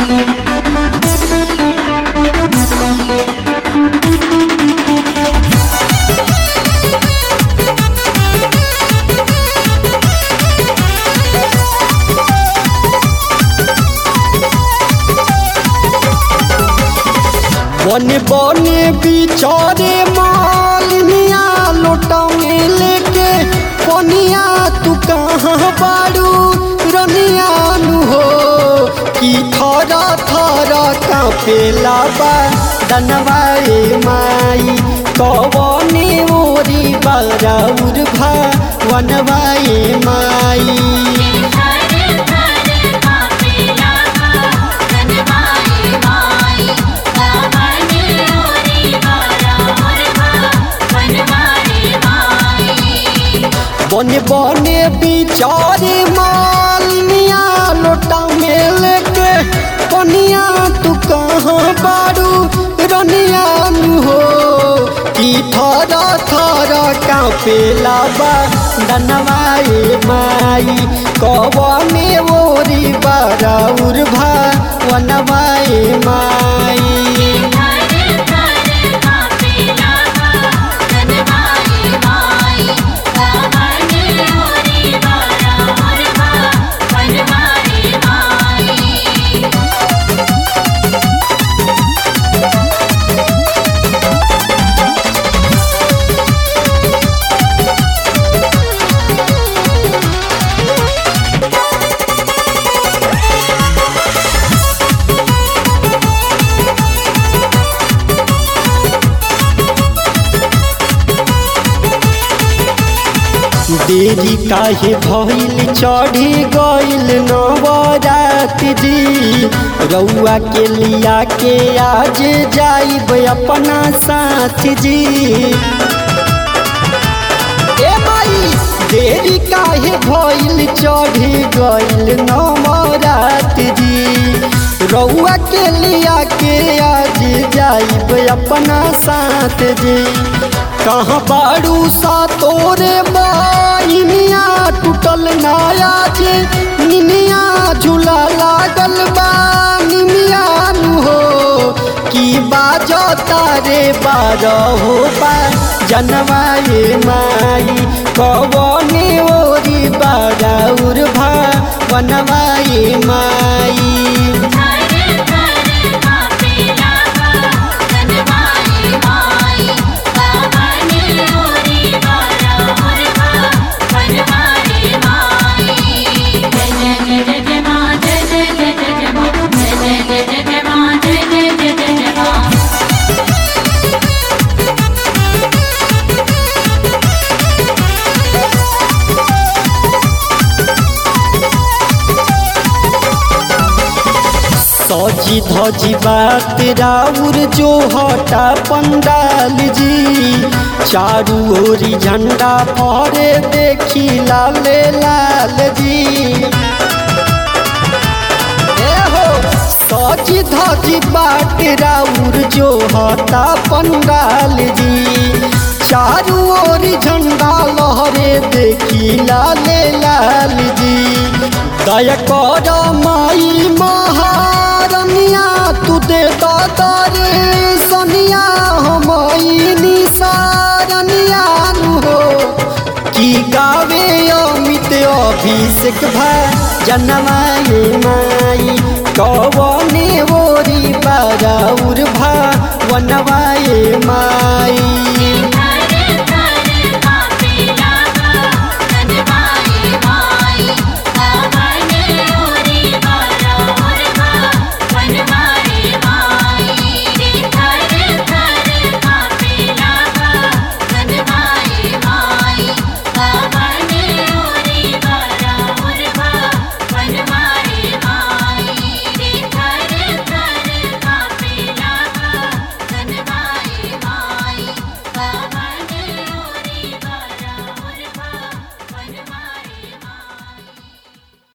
बने बने बिचारे मालिनिया लोटा में लेके पनिया तू कहाँ बाड़ू रनिया नु हो कि थरा थरा कापेला बा दनवाए माई कवने ओरी बाराउर भा वनवाए माई हर घर कापेला धनवाए माई कवन ओरी बारा मुरभा वनवाए माई बने बने बिचारे मालिनिया लोटा में लेके पनिया तू कहाँ बारू रनिया नु हो कि थरा थरा कापेला बा दनवाए माई कवने ओरी बाराउर भा वनवाए माई हर घर कापेला धनवाए माई कवन ओरी बारा मुरभा वनवाए माई देरी काहे भइल चढ़ी गइल नवरात जी रउआ के लिया के आज जाइब अपना साथ जी ए माई देरी काहे भइल चढ़ी गइल नवरात जी रउआ के लिया के आज जाइब अपना साथ जी कहाँ बाड़ू सा तोरे बाइनिया टूटल नाया जे निनिया झूला लागल बा निमिया नु हो की बाजो तारे बारह हो बा जनवाए माई कवने ओरी बाराउर भा बनवाए माई हर घर कापेला धनवाए माई कवन ओरी बारा मुरभा वनवाए माई जय जय जय जय माँ जय जय जय जय जय माँ जय जय जय जय जय माँ जय जय जय जय जय माँ सजी धजी बात राउर जो हटा पंडाल जी चारू ओरी झंडा फहरे देखी लाले लाल जी ए हो सजी धजी बाट राउर जो हटा पंडाल जी चारू ओरी झंडा लहरे देखी लाले लाल जी दया कर माई महारनिया तू दे दादरे सनिया हमई निसारनिया नु हो की गावे अमित अभिषेक भा जनमाए माई